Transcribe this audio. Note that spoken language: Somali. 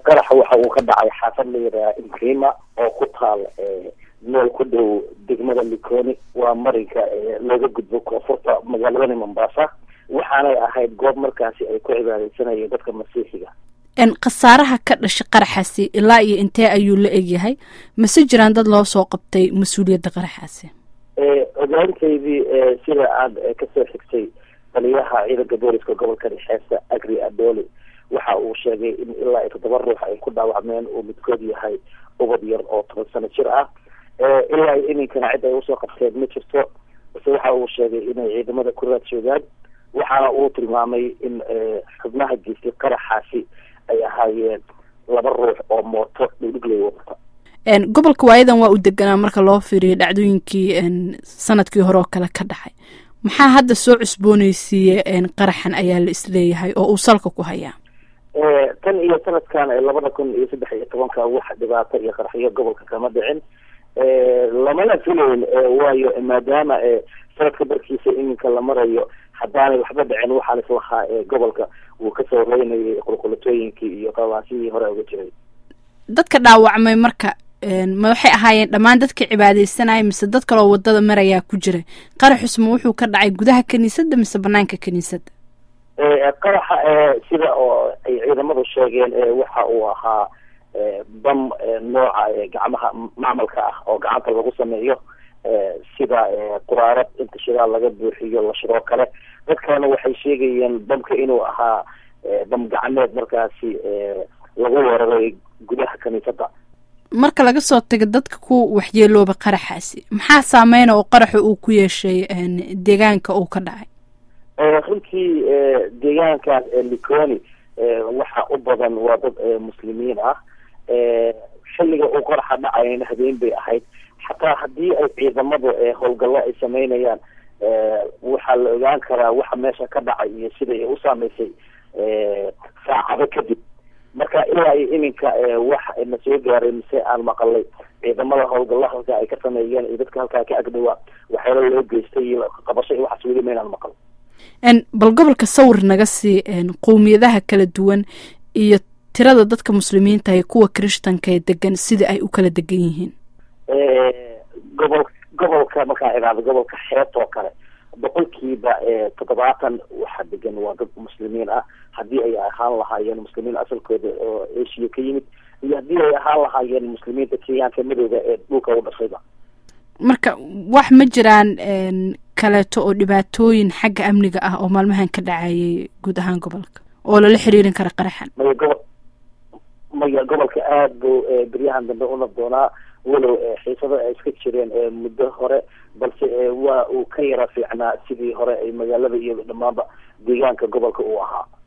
qaraxa waxa uu ka dhacay xaafad la yidhaha imrima oo ku taal meel ku dhow degmada likoni waa marinka looga gudbo koonfurta magaaladani mombasa waxaanay ahayd goob markaasi ay ku cibaadeysanayeen dadka masiixiga khasaaraha ka dhashay qaraxaasi ilaa iyo intee ayuu la egyahay mase jiraan dad loo soo qabtay mas-uuliyadda qaraxaasi ogaanteydii sida aad kasoo xigtay taliyaha ciidanka booliska gobolka dhexeesa agri adoli waxa uu sheegay in ilaa iyo toddoba ruux ay ku dhaawacmeen uu midkood yahay ubad yar oo toban sano jir ah ilaa iyo iminkana cid ay usoo qabteen ma jirto base waxa uu sheegay inay ciidamada ku raad joogaan waxaana uu tilmaamay in xubnaha geystay qaraxaasi ay ahaayeen laba ruux oo mooto dhigdhigley wadata gobolka waayadan waa u deganaa marka loo fiiriyo dhacdooyinkii sanadkii hore oo kale ka dhacay maxaa hadda soo cusbooneysiiye qaraxan ayaa la isleeyahay oo uu salka ku hayaa tan iyo sanadkan labada kun iyo saddex iyo tobanka wax dhibaato iyo qaraxyo gobolka kama dhicin lamana filayn waayo maadaama sanadka barkiisa iminka la marayo haddaanay waxba dhicin waxaa lislahaa gobolka uu kasoo reynayay qulqulatooyinkii iyo qabaasihii hore uga jiray dadka dhaawacmay marka ma waxay ahaayeen dhammaan dadka cibaadeysanaya mise dad kaloo wadada marayaa ku jira qaraxusma wuxuu ka dhacay gudaha kiniisadda mise banaanka kiniisadda qaraxa sida oo ay ciidamadu sheegeen waxa uu ahaa bam nooca gacmaha macmalka ah oo gacanta lagu sameeyo sida quraarad inta shidaal laga buuxiyo la shiroo kale dad kalena waxay sheegayeen bamka inuu ahaa bam gacmeed markaasi lagu weeraray gudaha kiniisadda marka laga soo tago dadka ku waxyeelooba qaraxaasi maxaa saameyna oo qaraxa uu ku yeeshay deegaanka uu ka dhacay runtii deegaankaas liconi waxa u badan waa dad muslimiin ah xilliga uu qaraxa dhacayna habeen bay ahayd xataa haddii ay ciidamadu howlgallo ay sameynayaan waxaa la ogaan karaa waxa meesha ka dhacay iyo sida ay u saameysay saacado kadib marka ilaa iyo iminka wax na soo gaaray mise aan maqalay ciidamada howlgalla halka ay ka sameeyeen iyo dadka halkaa ka agdhawaa waxyaala loo geystay iyo qabasho iyo waxaas weli maynaan maqal bal gobolka sawir naga sii qowmiyadaha kala duwan iyo tirada dadka muslimiinta iyo kuwa kirishtanka ee degan sida ay u kala degan yihiin gobol gobolka markaa ihaado gobolka xeebta oo kale boqolkiiba toddobaatan waxaa degan waa dad muslimiin ah haddii ay ahaan lahaayeen muslimiin asalkooda oo asia ka yimid iyo haddii ay ahaan lahaayeen muslimiinta kenyaanka madowga ee dhulka u dhashayba marka wax ma jiraan kaleeto oo dhibaatooyin xagga amniga ah oo maalmahan ka dhacayay guud ahaan gobolka oo lala xiriirin kara qaraxan maya gobo maya gobolka aada buu beryahan dambe una doonaa walow xiisado ay iska jireen muddo hore balse waa uu ka yara fiicnaa sidii hore ay magaalada iyo dhammaanba deegaanka gobolka uu ahaa